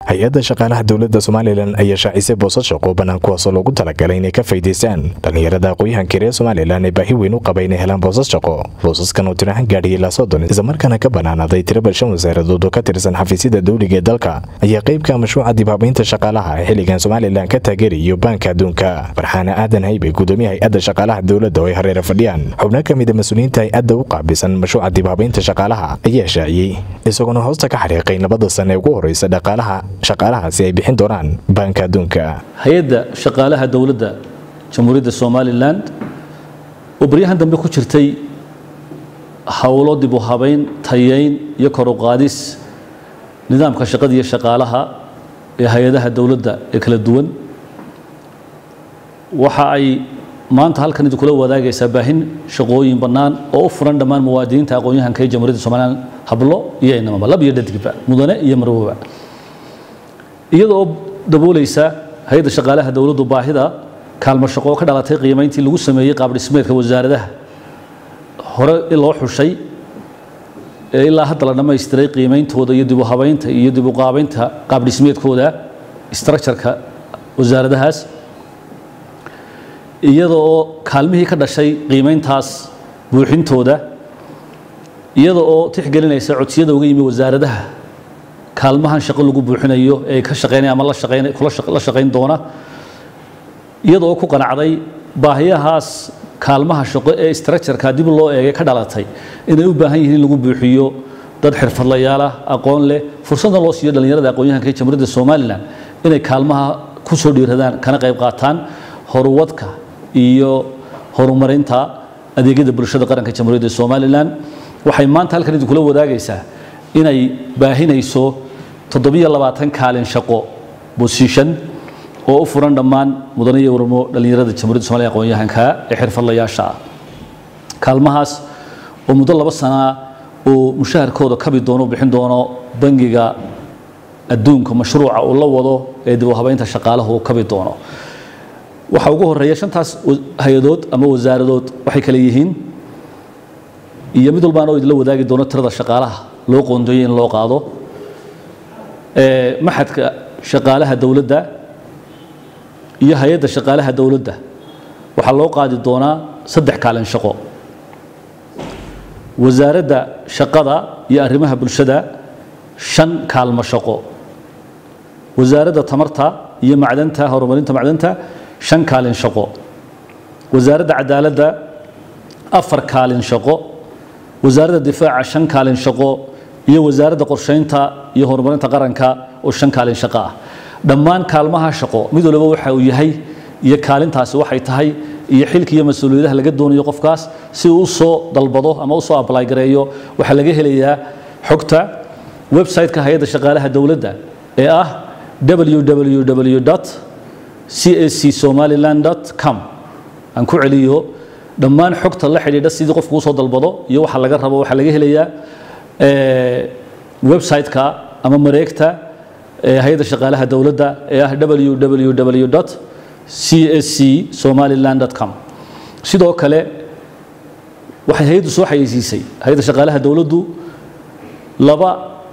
hay-adda shaqaalaha dowladda somalilan ayaa shaacisay boosas shaqo bannaan kuwaasoo loogu talagalay inay ka faydaystaan dhallinyarada aqooyahanka reer somalilan ee baahi weyn u qaba inay helaan boosas shaqo boosaskan oo tirahan gaadhiyay ilaa soddon islamarkaana ka bannaanaaday tiro balshan wasaaradood oo ka tirsan xafiisyada dowliga ee dalka ayaa qaybka mashruuca dibhabaynta shaqaalaha ee xilligan somalilan ka taageerayo baanka adduunka farxaana aadan haybe gudoomiya hay-adda shaqaalaha dowladda oo ay hareera fadhiyaan xubno ka mida mas-uuliyiinta hay-adda u qaabisan mashruuca dibhabaynta shaqaalaha ayaa shaaciyey isagoona hoosta ka xariiqay labada sane ee ugu horeysa dhaqaalaha shaqaalahaasi ay bixin doonaan baanka adduunka hay-adda shaqaalaha dowladda jamhuuriyadda somalilan oo baryahan dambe ku jirtay howlo dib u habayn tayayn iyo kor u qaadis nidaamka shaqada iyo shaqaalaha ee hay-adaha dowladda ee kala duwan waxa ay maanta halkan idinkula wadaagaysaa baahin shaqooyin bannaan oo u furan dhammaan muwaadiniinta aqoon-yahanka ee jamhuuriyadda somalilan hablo iyo inamaba lab iyo dhadigba mudane iyo marwoba iyada oo daboolaysa hay-adda shaqaalaha dowladdu baahida kaalmo shaqo oo ka dhalatay qiimayntii lagu sameeyey qaabdhismeedka wasaaradaha hore loo xushay ee ilaa hadda la dhammaystiray qiimeyntooda iyo dib u habaynta iyo dib u qaabaynta qaabdhismeedkooda structureka wasaaradahaas iyada oo kaalmihii ka dhashay qiimeyntaas buuxintooda iyada oo tixgelinaysa codsiyada uga yimi wasaaradaha kaalmahan shaqo lagu buuxinayo ee ka shaqeynaya ama la shaqeyn la shaqeyn doona iyada oo ku qanacday baahiyahaas kaalmaha shaqo ee structureka dib loo eegay ka dhalatay inay u baahan yihiin in lagu buuxiyo dad xirfadlayaal ah aqoon leh fursadna loo siiyo dhallinyarada aqoon-yahanka ee jamhuuriyadda somalilan inay kaalmaha ku soo dhiiradaan kana qayb qaataan horuwadka iyo horumarinta adeegyada bulshada qaranka jamhuuriyadda somalilan waxay maanta halkan idinkula wadaagaysaa inay baahinayso toddobiyo labaatan kaalin shaqo bosition oo u furan dhammaan mudane iyo warmo dhallinyarada jamhuuriyadda somaliya aqoon-yahanka ee xirfadlayaasha ah kaalmahaas oo muddo laba sanaa oo mushaharkooda kabi doono bixin doono bangiga adduunka mashruuca uu la wado ee dib u habeynta shaqaalahu uu kabi doono waxaa ugu horeeya shantaas hay-adood ama wasaaradood waxay kale yihiin iyo mid walbaan oo idinla wadaagi doono tirada shaqaalaha loo qoondeeyey in loo qaado maxadka shaqaalaha dowladda iyo hay-adda shaqaalaha dowladda waxaa loo qaadi doonaa saddex kaalin shaqo wasaaradda shaqada iyo arrimaha bulshada shan kaalmo shaqo wasaaradda tamarta iyo macdanta horumarinta macdanta shan kaalin shaqo wasaaradda cadaaladda afar kaalin shaqo wasaaradda difaaca shan kaalin shaqo iyo wasaaradda qorsheynta iyo horumarinta qaranka oo shan kaalin shaqo ah dhammaan kaalmaha shaqo mid waliba waxa uu yahay iyo kaalintaasi waxay tahay iyo xilka iyo mas-uuliyadaha laga doonayo qofkaas si uu usoo dalbado ama usoo apply gareeyo waxaa laga helayaa xogta website-ka hay-adda shaqaalaha dowladda ee ah www cac somaliland com aan ku celiyo dhammaan xogta la xidhiidha sidii qofku usoo dalbado iyo waxa laga rabo waxaa laga helayaa website-ka ama mareegta hay-adda shaqaalaha dowladda ee ah www csc somaliland com sidoo kale waxay hay-addu soo xayeysiisay hay-adda shaqaalaha dowladdu laba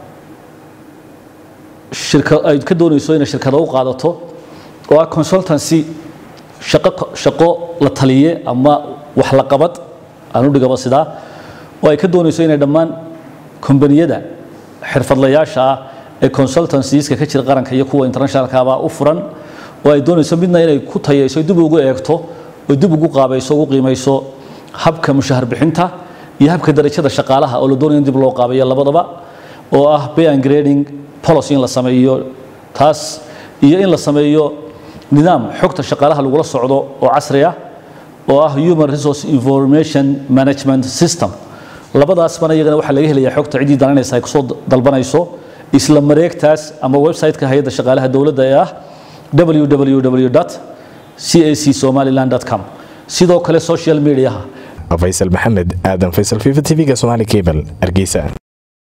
shirka ay ka doonayso inay shirkado u qaadato oo ah consultancy shaqo shaqo la taliye ama wax la qabad aan u dhigaba sidaa oo ay ka doonayso inay dhammaan kombaniyada xirfadlayaasha ah ee consultancieska ka jira qaranka iyo kuwa internationalkaaba u furan oo ay doonayso midna inay ku tayayso dib ugu eegto oo dib ugu qaabayso ugu qiimayso habka mushahar bixinta iyo habka darajada shaqaalaha oo la doonayo in dib loo qaabayo labadaba oo ah pay and grading policy in la sameeyo taas iyo in la sameeyo nidaam xogta shaqaalaha lagula socdo oo casri ah oo ah human resource information management system labadaasbana iyagana waxaa laga helayaa xogta ciddii daranaysa ay kusoo dalbanayso isla mareegtaas ama website-ka hay-adda shaqaalaha dowladda ee ah www cac somaliland com sidoo kale social mediaha faysal maxamed aadan faysal fifa tv-ga somaali cable hargeysa